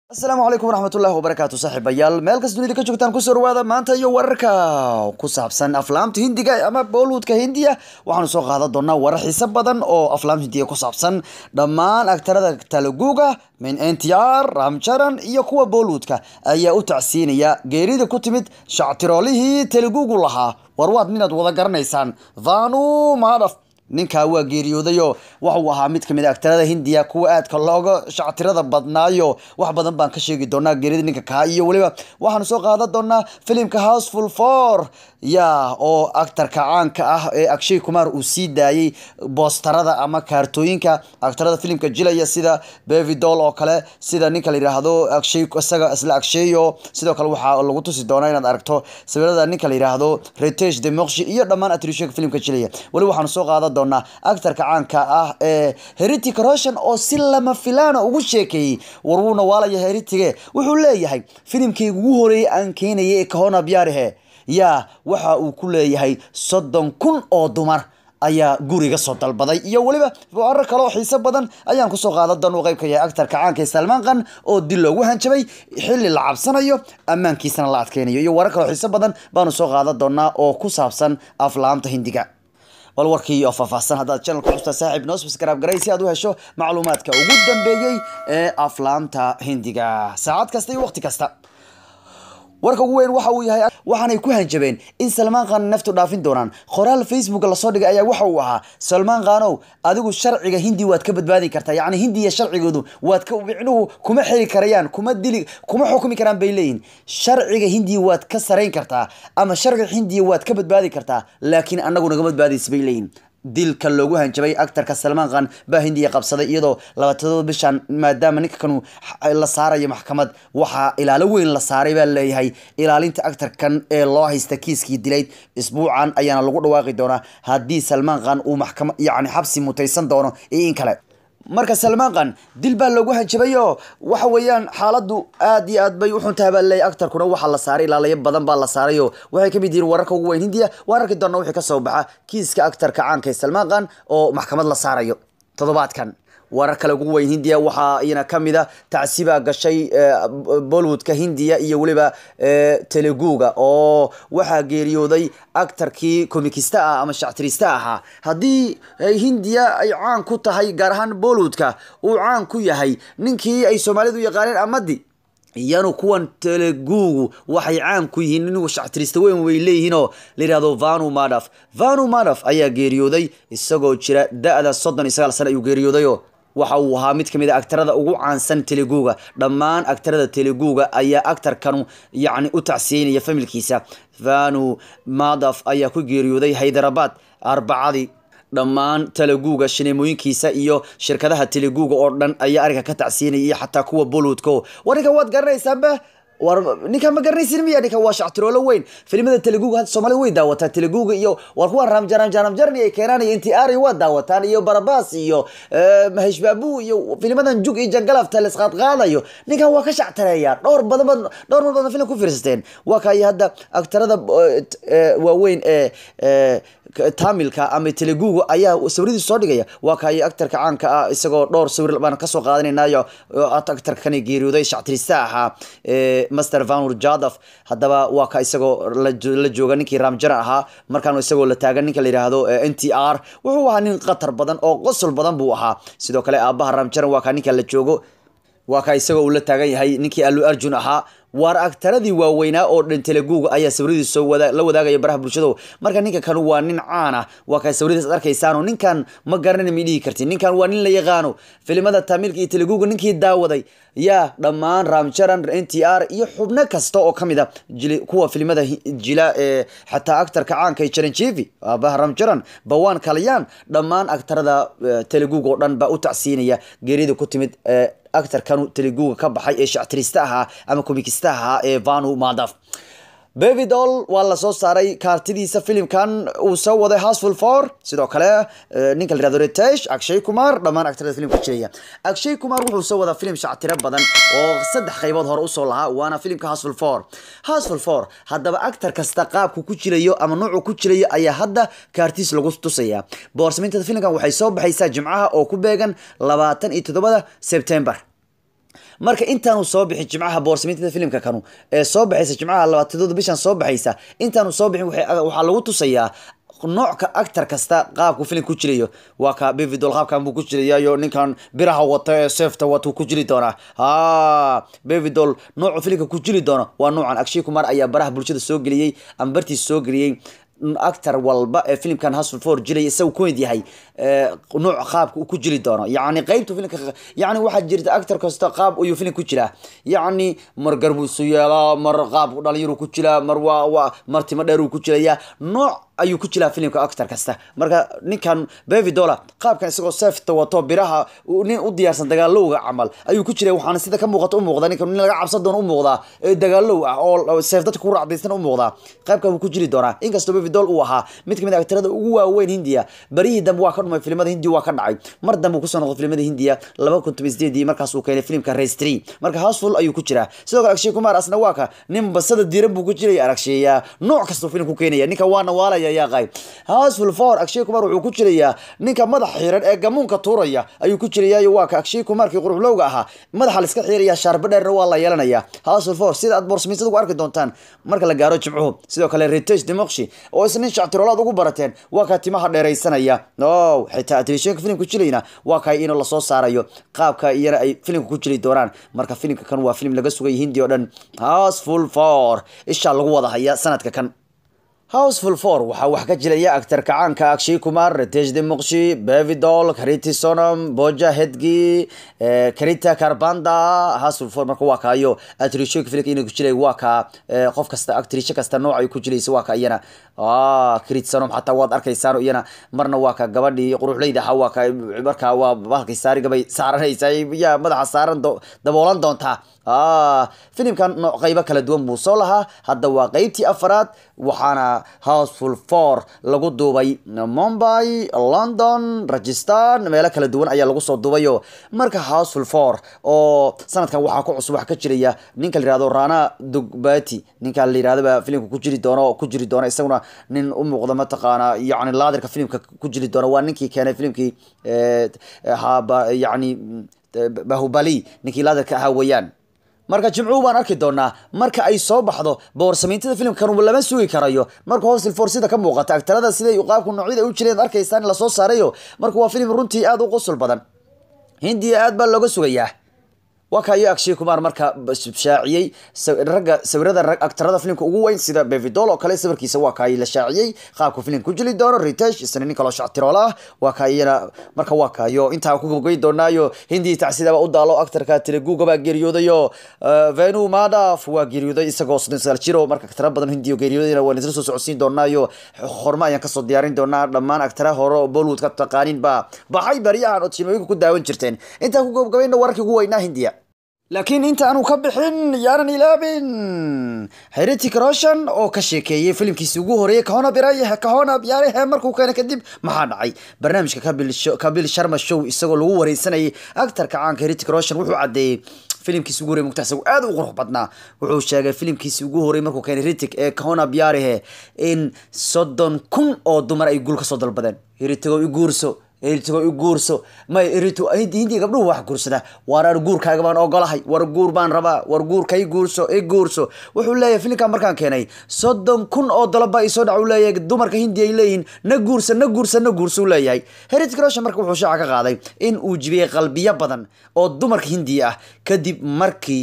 asalaamu calaykum waraxmatullahi wabarakaatu saaxiibayaal meel kas dunida ka joogtaan kusoo dhawaada maanta iyo wararka ku saabsan aflaamta hindiga ama bollywoodka hindiya waxaanu soo qaadan doonaa warar xiise badan oo aflaam hindiga ku saabsan dhammaan aktarada talaguga min ntr ramjaran iyo kuwa bollywoodka ayaa u tacsiinaya geerida ku timid shactiroolihii talagugu lahaa war waad minaad wada garanaysaan vanu madaf ninkaa waa geeriyoodayo waxuu ahaa mid kamid a aktarada hindiya kuwa aadka looga shactirada badnaayo wax badan baan ka sheegi doonaa geerida ninka kaa iyo weliba waxaanu soo qaadan doonaa filimka houseful for ya oo aktarka caanka ah ee akshay kumar uu sii daayey boostarada ama kaartooyinka aktarada filimka jilaya sida bevidol oo kale sida ninka la yidhaahdo akshay isaga isla aksheyo sidoo kale waxaa lagu tusi doonaa inaad aragto sawirada ninka la yidhaahdo retesh demoqshi iyo dhammaan atrishooyinka filimka jilaya weli waxaanu soo qaadan doonaa aktarka caanka ah ee heritic roshan oo si lama filaana ugu sheekeeyey war wuuna waalaya heritige wuxuu leeyahay filimkayga ugu horeeyay aan keenayay ee kahona byaarihe yaa waxa uu ku leeyahay soddon kun oo dumar ayaa guriga soo dalbaday iyo weliba warar kale oo xiise badan ayaan kusoo qaadan doona u qeyb ka yahay aktarka caanka ee salmaan kan oo dil loogu hanjabay xilli la cabsanayo ammaankiisana la adkeynayo iyo warar kale oo xiise badan baanu soo qaadan doonaa oo ku saabsan aflaamta hindiga bal warkii oo faahfaahsan haddaad channelka custaa saaxiib noo subscribe garay si aad u hesho macluumaadka ugu dambeeyey ee aflaamta hindiga saacad kasta iyo waqti kasta warka ugu weyn waxa uu yahay waxaanay ku hanjabeen in salmaan khan naftu dhaafin doonaan qoraal facebook lasoo dhigay ayaa waxa uu ahaa salmaan khanow adigu sharciga hindi waad ka badbaadi kartaa yacni hindiya sharcigoodu waad ka micnuhu kuma xiri karayaan kuma dili kuma xukumi karaan bay leeyihin sharciga hindiya waad ka sarayn kartaa ama sharciga hindiya waad ka badbaadi kartaa laakiin anagu naga badbaadaysa bay leeyihin dilka loogu hanjabay actarka salmaan khan baa hindiya qabsaday iyadoo labaatadooda bishan maadaama ninka kanu la saarayo maxkamad waxaa ilaalo weyn la saaray baa leeyahay ilaalinta actarkan ee loo haysta kiiskii dilayd isbuucan ayaana lagu dhawaaqi doonaa haddii salmaan khan uu maxkama yacni xabsi mutaysan doono iyo in kale marka salmaan khan dil baa loogu hanjabayo waxa weeyaan xaaladdu aad iyo aad bay uxuntahay baa leeyahy actarkuna waxaa la saaray ilaalayo badan baa la saarayo waxay kamid yihiin wararka ugu weyn hindiya waan arki doona wixii kasoo baxa kiiska actarka caanka ee salmaan khan oo maxkamad la saarayo toddobaadkan warar kale ugu weyn hindiya waxaa iyana kamid a tacsiba gashay bollywoodka hindiya iyo weliba teleguga oo waxaa geeriyooday actarkii komikista ah ama shactirista ahaa haddii hindiya ay caan ku tahay gaar ahaan bollywoodka uu caan ku yahay ninkii ay soomaalidu yaqaaneen amadi iyanu kuwan telegugu waxay caan ku yihiin inigu shactirista weyn way leeyihiinoo layihahdo vanu madaf vanu madaf ayaa geeriyooday isagoo jira da-da soddon iyo sagaal sane ayuu geeriyoodayo waxa uu ahaa mid kamid a aktarada ugu caansan teleguga dhammaan aktarada teleguga ayaa actarkanu yacni u tacsiyeynaya familkiisa vanu madaf ayaa ku geeriyooday haydarabad arbacadii dhammaan teleguga shineemooyinkiisa iyo shirkadaha teleguga oo dhan ayaa arrinka ka tacsiinaya iyo xataa kuwa bollywoodko war ninkan waad garanaysaanba war ninkan ma garanaysin miya ninkan waa shactiroolo weyn filimada teleguga hadda soomaalida way daawataan teleguga iyo war kuwa ramjaran jaramjarni ay keenaan iyo intiari waa daawataan iyo barabas iyo mahesh babu iyo filimadan jug iyo jangalafta la isqaadqaadayo ninkan waa ka shactareeyaa dhowr badan dhowr mar badan filim ku fiirsateen waa kay hadda aktarada waaweyn ee tamilka ama teleguga ayaa sawiradiis soo dhigaya waa kay actarka caanka ah isagoo dhowr sawir baan kasoo qaadanaynayo actarka kan geeriyooday shactirista ahaa master vanur jadaf haddaba waa ka isagoo la jooga ninkii ramjaran ahaa markaan isagoo la taagan ninka la yidhaahdo n t r wuxuu ahaa nin khatar badan oo qosol badan buu ahaa sidoo kale aabaha ramjaran waa ka ninka la joogo waa ka isagoo uu la taagan yahay ninkii alu arjun ahaa waar aktaradii waaweynaa oo dhan teleguga ayaa sawiradiis soo la wadaagaya baraha bulshado marka ninka kanu waa nin caana waa kaa sawiradiis ad arkaysaano ninkan ma garanana ma dhihi kartin ninkan waa nin la yaqaano filimada tamilka iyo teleguga ninkii daawaday yaa dhammaan ramjaran n t r iyo xubno kasta oo kamid a kuwa filimada jila ee xataa actarka caanka ee jaranjevi aabaha ramjaran bawan kalayaan dhammaan aktarada teleguga oo dhan baa u tacsiinaya geerida ku timid actarkanu teleguga ka baxay ee shactirista ahaa ama komikista ahaa ee vanu madaf bevidol waa lasoo saaray kaartidiisa filimkan uu soo waday houseful for sidoo kale ninka la yihahdo retesh akshay kumar dhammaan actarada filimka jiraya akshay kumar wuxuu soo wadaa filim shactiro badan oo saddex qaybood hore usoo lahaa waana filimka houseful for houseful for haddaba actar kasta qaabku ku jirayo ama nuucu ku jirayo ayaa hadda kaartiis lagu tusaya boorsamintada filimkan waxay soo baxaysaa jimcaha oo ku beegan labaatan iyo toddobada sebtember marka intaanu soo bixin jimcaha boorsamintada filimka kanu ee soo baxaysa jimcaha labaatadooda bishan soo baxaysa intaanu soo bixin waxay- waxaa lagu tusayaa nooca actor kasta qaabku filim ku jirayo waa ka bevidol qaabkan buu ku jirayayo ninkan biraha wata ee seefta wata ku jiri doonaa ha bevidol noocu filimka ku jiri doono waa noocan akshay kumar ayaa baraha bulshada soo geliyey ama bartiisa soo geliyey actor walba ee filimkan hustle for jiray isagu ku mid yahay ee, nooc qaabka uu ku jiri doono yacni qeybtu filimka yacni waxaa jirta actor kasta qaab ayuu filim ku jiraa yacni mar garbuusu yeelaa mar qaab dhalinyaruu ku jiraa mar waa waa mar timo dheer uu ku jirayaa nooc ayuu ku jiraa filimka actor kasta marka ninkan bevi dola qaabkan isagoo seefta wato biraha uu nin u diyaarsan dagaalowga camal ayuu ku jiray waxaana sida ka muuqata u muuqda ninkan nin laga cabsan doono u muuqdaa ee dagaalow ah oo seef dadka ku racdaysan u muuqdaa qaybkan wuu ku jiri doonaa inkastoo bevi dol uu ahaa mid kamid a actarada ugu waaweyn hindiya barihii dambe waa ka dhumay filimada hindiya waa ka dhacay mar dambe uu kusoo noqday filimada hindiya laba kun toban sideedii markaas uu keenay filimka race three marka houseful ayuu ku jiraa sidoo kale akshay kumar asna waa ka nin basada diiran buu ku jiraya aragsheeya nooc kastuu filim ku keenaya ninka waana waalaya yaa qayb houseful four akshay kumar wuxuu ku jirayaa ninka madax xiran ee gamuunka tuuraya ayuu ku jirayaayo waa ka akshay kumarkii quruxlowga ahaa madaxa la iska xiiraya shaarba dheerna waa la yeelanaya houseful four sida aad boorsamiisada ku arki doontaan marka la gaaro jimcuhu sidoo kale ritesh demoqshi oo isna nin shactiroolaad ugu barateen waa kaa timaha dheeraysanaya no xitaa telefishinka filimka jilayna waa kaa inuu lasoo saarayo qaabka iyana ay filimka ku jiri doonaan marka filimka kan waa filim laga sugay hindi oo dhan houseful four ishaa lagu wada haya sanadka kan houseful four waxaa wax ka jilaya actar kacaanka akshay kumar ritesh demoqshi bevidol kariti sonam boja hedgi eh, karita karbanda houseful four marka waa kaayo atrishoka filimka inay ku jilay waa kaa eh, qof kasta actrisho kasta nooc ay ku jilaysa waa ka iyana ah karit sonom xataa waad arkaysaan iyana marna waa ka gabadhii quruxleyda ahaa waa ka markaa waa bahalkay saarigabay saaranaysa yaa madaxa saaran do- daboolan doontaa ah filimkan nooc qaybo kala duwan buu soo lahaa hadda waa qeybtii afaraad waxaana houseful four lagu duubay mumbai london rajistan meelo kala duwan ayaa lagu soo duubayo marka houseful four oo sanadkan waxaa ku cusub wax ka jiraya ninka la yihahdo rana dugbati ninka la yirahdaba filimka ku jiri doono ku jiri doona isaguna nin u muuqda mataqaana yacni laadirka filimka ku jiri doona waa ninkii keenay filimkii eh, haba yacni eh, bahubali ninkii laadirka ahaa weeyaan marka jimcuhu baan arki doonaa marka ay soo baxdo boorsamayntada filimkan lama sugi karayo marka hostel for sida ka muuqata agtarada siday qaabku noocyada u jireen arkaysaan in lasoo saarayo marka waa filim runtii aada u qusul badan hindiya aad baa looga sugayaa waa kayo akshay kumar marka shaaciyey sa- ragga sawirada rag agtarada filimka ugu weyn sida bevidol oo kale sawirkiisa waa kaay la shaaciyey qaabku filim ku jili doono ritesh isna nin kaloo shactiroola ah waa kaayana marka waa kaayo intaa ku gabagay doonaayo hindii tacsidaba u daalo actarka teleguga baa geeriyoodayo uh, venu madaf waa geeriyooday isagoo soddon sagaal jiro marka agtara badan hindiyo geeriyoodayna waan isla soo socodsiin doonaayo horma ayaan kasoo diyaarin doonaa dhammaan agtara hore oo bollywood ka taqaanin baa baxay baryahan oo timooyinka ku daawan jirteen intaan ku gabagabayna wararkii ugu weynaa hindiya laakiin inta aanu ka bixin yaanan ilaabin heritic roshan oo ka sheekeeyey filimkiisi ugu horeeyey kahona biray kahona biyaarehe markuu keenay kadib maxaa dhacay barnaamijka kabil Show- kabil sharma show isagoo lagu wareysanayay actarka caanka heritic roshan wuxuu caddeeyey filimkiisi ugu horey mugta isagu aad u qurux badnaa wuxuu sheegay filimkiisi ugu horey markuu keenay ritic ee kahona biyarehe in soddon kun oo dumar ay guul ka soo dalbadeen hiritigo i guurso hiritigo i guurso may hiritu hindiya gabdhuhu wax guursada waar ar guurkaaga baan ogolahay war guur baan rabaa war guurka i guurso i guurso wuxuu leeyahay filimkan markaan keenay soddon kun oo dalaba isoo dhac uu leeyahay dumarka hindiya ay leeyihiin na guursa na guursa na guursa uu leeyahay heritic roshan marka wuxuu shaaca ka qaaday in uu jibiyey qalbiyo badan oo dumarka hindiya ah kadib markii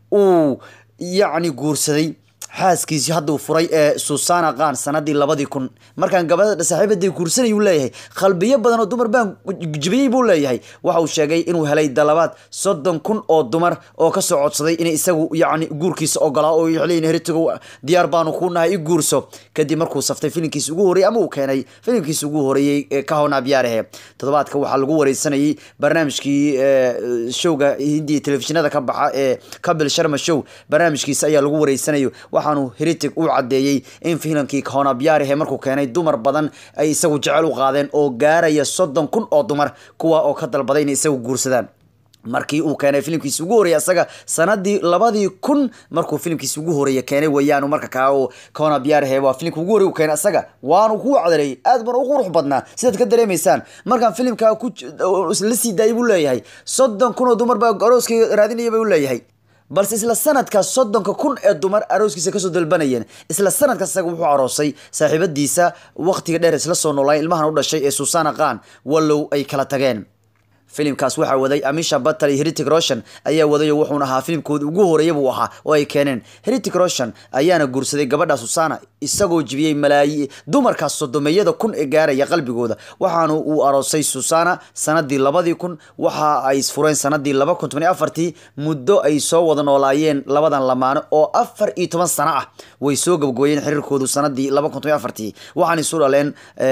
uu yacni guursaday xaaskiisii hadda uu furay ee susana khan sanadii labadii kun markaan gabadha saaxiibaday guursanay uu leeyahay qalbiyo badan oo dumar baan jibiyey buu leeyahay waxa uu sheegay inuu helay dalabaad soddon kun oo dumar oo kasoo codsaday inay isagu yacni guurkiisa ogolaa oo leeyihin heritigo diyaar baanu ku nahay i guurso kadib markuu saftay filimkiisi ugu horreeyey ama uu keenay filimkiisi ugu horreeyey ee kahona biyaarehe toddobaadka waxaa lagu wareysanayay barnaamijkii ee, showga hindiya telefishinada ka baxa ee kabil sharma show barnaamijkiisa ayaa lagu wareysanayo waxaanu heritic u cadeeyey in filankii kahona biyaarehe markuu keenay dumar badan ay isagu jecel u qaadeen oo gaaraya soddon kun oo dumar kuwa oo ka dalbaday inay isagu guursadaan markii uu keenay filimkiisi ugu horreeyay asaga sanadii labadii kun markuu filimkiisi ugu horreeya keenay weeyaan marka kaa uu kona biyaarhe waa filimka ugu horrey uu keenay asaga waanu ku wacdareeyey aad bana u qurux badnaa sidaad ka dareemaysaan markaan filimkaa ku la sii daayay buu leeyahay soddon kun oo dumar baa arooskii raadinaya buu leeyahay balse isla sanadkaas soddonka kun ee dumar arooskiisa kasoo dalbanayeen isla sanadkaas isaga wuxuu aroosay saaxiibadiisa waqtiga dheer isla soo noolaay ilmahan u dhashay ee susana khan wallow ay kala tageen filimkaas waxaa waday amisha batal iyo heritic roshan ayaa wadayo wuxuuna ahaa filimkooda ugu horeeya buu ahaa oo ay keeneen heritic roshan ayaana guursaday gabadha susana isagoo jibiyey malaayi dumarkaas sodomeeyada kun ee gaaraya qalbigooda waxaana uu aroosay susana sanadii labadii kun waxa ay isfureen sanadii laba kun toban afartii muddo ay soo wada noolaayeen labadan lamaano oo afar iyo toban sano ah way soo gabagooyeen xiriirkoodu sanadii laba kun toban afartii waxaana isu dhaleen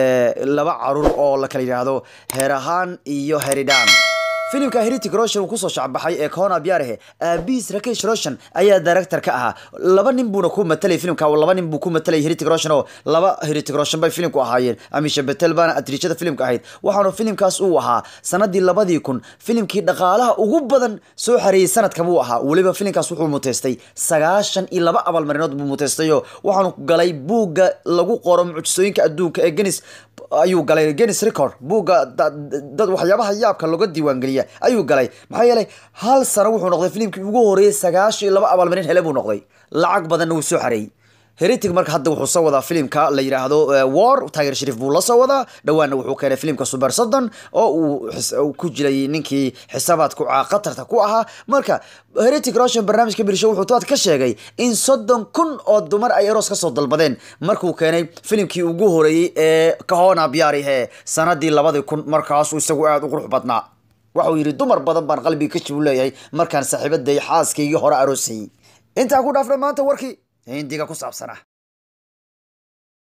laba caruur oo la kala yidhaahdo herahan iyo heridhan filimka heritic roshan uu kusoo shacbaxay ee kona biyarehe aabihiis rakesh roshan ayaa director ka ahaa laba nin buuna ku matalay filimka laba nin buu ku matalay heritic roshan oo laba heritic roshan bay filimku ahaayeen amisha betel baana atriishada filimka ahayd waxaanu filimkaas uu ahaa sanadii labadii kun filimkii dhaqaalaha ugu badan soo xareeyey sanadka buu ahaa weliba filimkaas wuxuu muteystay sagaashan iyo laba abaalmarinood buu muteystayo waxaanu galay buugga lagu qoro mucjisooyinka adduunka ee genis ayuu galay genis record buugga dad waxyaabaha yaabka looga diiwaangeliya ayuu galay maxaa yeelay hal sano wuxuu noqday filimkii ugu horeeyey sagaashan iyo laba abaalmarin hele buu noqday lacag badanna wuu soo xareeyey heritic marka hadda wuxuu soo wadaa filimka la yidhaahdo war tiger shariif buu la soo wadaa dhowaanna wuxuu keenay filimka super soddon oo uu ku jiray ninkii xisaabaadku khatarta ku ahaa marka heritic roshan barnaamijka birsho wuxuu toad ka sheegay in soddon kun oo dumar ay eros kasoo dalbadeen markuu keenay filimkii ugu horeeyey ee kahona biyaarihe sanadii labadii kun markaasuu isagu aada u qurux badnaa waxau yidhi dumar badan baan qalbiga ka jibu leeyahay markaan saaxiibaday xaaskaygii hore aroosayey intaa ku dhaafna maanta warkii hindiga ku saabsanaa